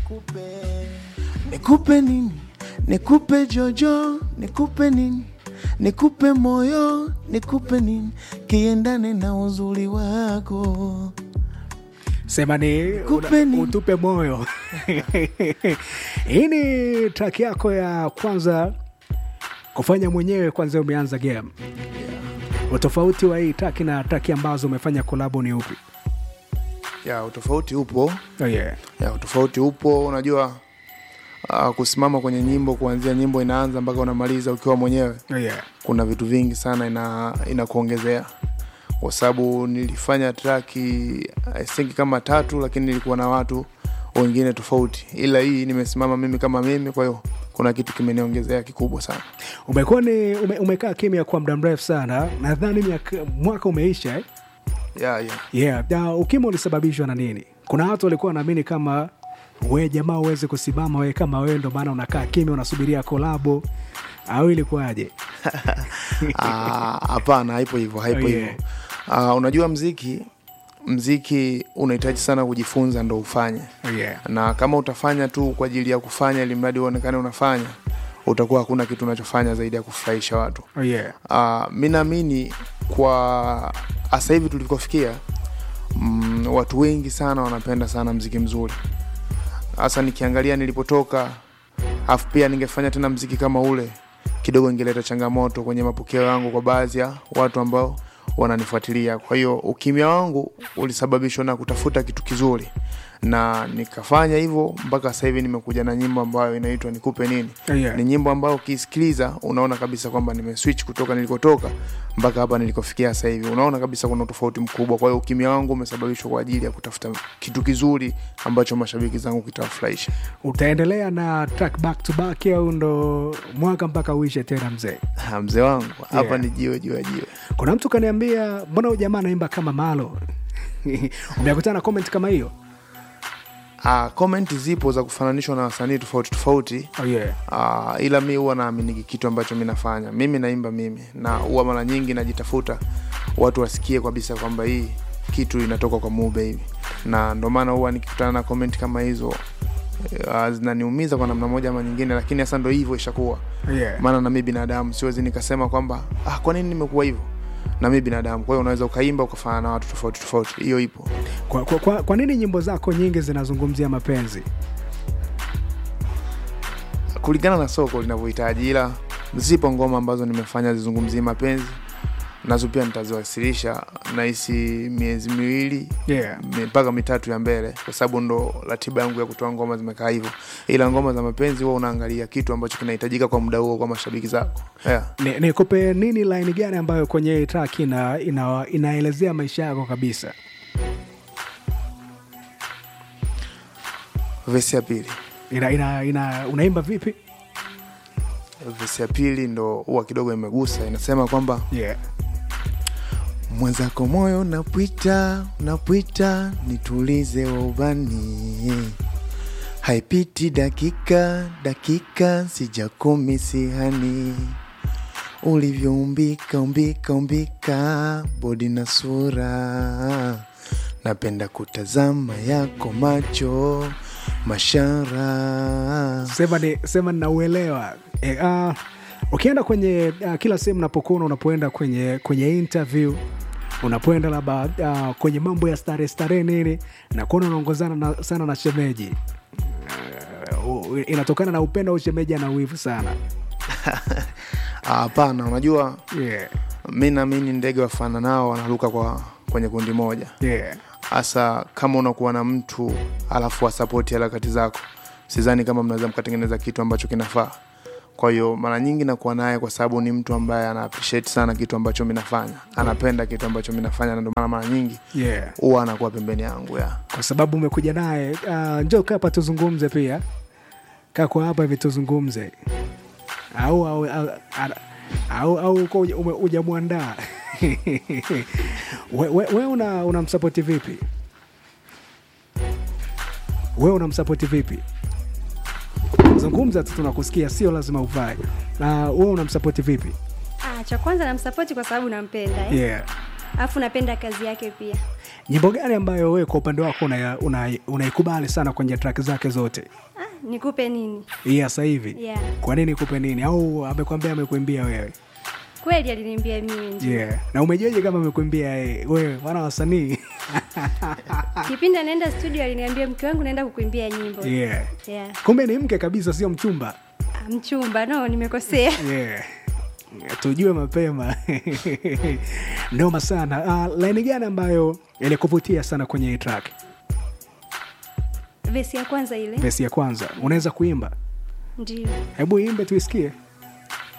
nikupe nikupe nini nikupe jojo nikupe nini nikupe moyo nikupe nini kiendane na uzuri wako sema ni Kupe una- ni- utupe moyo hii ni track yako ya kwanza kufanya mwenyewe kwanza umeanza game utofauti wa hii track na track ambazo umefanya kolabo ni upi ya utofauti upo oh, yeah. ya utofauti upo unajua uh, kusimama kwenye nyimbo kuanzia nyimbo inaanza mpaka unamaliza ukiwa mwenyewe Oh, yeah. kuna vitu vingi sana ina inakuongezea kwa sababu nilifanya traki I think kama tatu lakini nilikuwa na watu wengine tofauti ila hii nimesimama mimi kama mimi kwa hiyo kuna kitu kimeniongezea kikubwa sana umekuwa ni ume, umekaa kimya kwa muda mrefu sana nadhani miaka- mwaka umeisha eh? yeah, yeah. yeah. Na ukimwi ulisababishwa na nini kuna watu walikuwa wanaamini kama we jamaa uweze kusimama we kama wewe ndo maana unakaa kimya unasubiria kolabo au ilikuwaje Ah, hapana haipo hivyo haipo Oh, hivyo yeah. Ah, unajua mziki mziki unahitaji sana kujifunza ndo ufanye oh, yeah. na kama utafanya tu kwa ajili ya kufanya ili mradi uonekane unafanya utakuwa hakuna kitu unachofanya zaidi ya kufurahisha watu Oh, yeah. uh, mi naamini kwa hasa hivi tulikofikia mm, watu wengi sana wanapenda sana mziki mzuri hasa nikiangalia nilipotoka afu pia ningefanya tena mziki kama ule kidogo ingeleta changamoto kwenye mapokeo yangu kwa baadhi ya watu ambao wananifuatilia kwa hiyo ukimya wangu ulisababishwa na kutafuta kitu kizuri na nikafanya hivyo mpaka sasa hivi nimekuja na nyimbo ambayo inaitwa nikupe nini Oh, yeah. ni nyimbo ambayo ukisikiliza unaona kabisa kwamba nimeswitch kutoka nilikotoka mpaka hapa nilikofikia sasa hivi unaona kabisa kuna tofauti mkubwa kwa hiyo ukimya wangu umesababishwa kwa ajili ya kutafuta kitu kizuri ambacho mashabiki zangu kitawafurahisha utaendelea na track back to back au ndo mwaka mpaka uishe tena mzee Ah, mzee wangu hapa Yeah. ni jiwe juu ya jiwe kuna mtu kaniambia mbona huyu jamaa anaimba kama malo umeakutana na comment kama hiyo Ah, comment zipo za kufananishwa na wasanii tofauti tofauti oh, yeah. Uh, ila mi huwa naaminiki kitu ambacho mi nafanya mimi naimba mimi na huwa mara nyingi najitafuta watu wasikie kabisa kwamba hii kitu inatoka kwa Mu Baby na ndo maana huwa nikikutana na comment kama hizo uh, zinaniumiza kwa namna moja ama nyingine lakini sasa ndo hivyo ishakuwa Oh, yeah. maana na mi binadamu siwezi nikasema kwamba ah, kwa nini nimekuwa hivyo na mi binadamu kwa hiyo unaweza ukaimba ukafanana na watu tofauti tofauti hiyo ipo kwa, kwa, kwa, kwa nini nyimbo zako nyingi zinazungumzia mapenzi kulingana na soko linavyohitaji ila zipo ngoma ambazo nimefanya zizungumzie mapenzi nazo pia nitaziwasilisha nahisi miezi miwili yeah. mi- mpaka mitatu ya mbele kwa sababu ndo ratiba yangu ya kutoa ngoma zimekaa hivyo ila ngoma za mapenzi huwa unaangalia kitu ambacho kinahitajika kwa muda huo kwa mashabiki zako yeah. Ni- nikupe nini line gani ambayo kwenye hii track ina, ina, inaelezea maisha yako kabisa vesi ya pili ina, ina, ina, unaimba vipi vesi ya pili ndo huwa kidogo imegusa inasema kwamba yeah. mwenzako moyo napwita napwita nitulize waubani haipiti dakika dakika sijakumi sihani ulivyoumbika umbika umbika bodi na sura napenda kutazama yako macho mashara sema ni sema ninauelewa e, uh, ukienda kwenye uh, kila sehemu unapokuwa unapoenda kwenye kwenye interview unapoenda labda uh, kwenye mambo ya starehe starehe nini nakuona unaongozana na, sana na shemeji uh, inatokana na upendo au shemeji ana wivu sana Ah, hapana unajua yeah. mi naamini ndege wafana nao wanaruka kwa kwenye kundi moja Yeah. hasa kama unakuwa na mtu alafu wasapoti harakati zako sidhani kama mnaweza mkatengeneza kitu ambacho kinafaa kwa hiyo mara nyingi nakuwa naye kwa sababu ni mtu ambaye ana appreciate sana kitu ambacho mi nafanya anapenda kitu ambacho mi nafanya na ndio maana mara nyingi Yeah. huwa anakuwa pembeni yangu ya kwa sababu umekuja naye uh, njo kaa hapa tuzungumze pia kaa kwa hapa hivi tuzungumze au au au, au, au uko uja- ume- hujamwandaa we, we, we una unamsapoti vipi we unamsapoti vipi zungumza tu tunakusikia sio lazima uvae na we unamsapoti vipi Ah, cha kwanza namsapoti kwa sababu nampenda eh? yeah. alafu napenda kazi yake pia. nyimbo gani ambayo wewe kwa upande wako unaikubali una, unaikubali sana kwenye track zake zote Ah, nikupe nini? hii sasa hivi Yeah. kwa nini kupe nini au amekwambia amekuimbia wewe Kweli aliniambia mimi ndio. yeah. na umejuaje kama amekuimbia yeye? wewe wana wasanii Kipindi anaenda studio aliniambia mke wangu naenda kukuimbia nyimbo. yeah. Yeah. kumbe ni mke kabisa sio mchumba Ah, Mchumba, no, nimekosea. yeah. tujue mapema noma sana uh, laini gani ambayo ilikuvutia sana kwenye hii track Vesi ya kwanza ile. vesi ya kwanza unaweza kuimba Ndio. hebu imbe tuisikie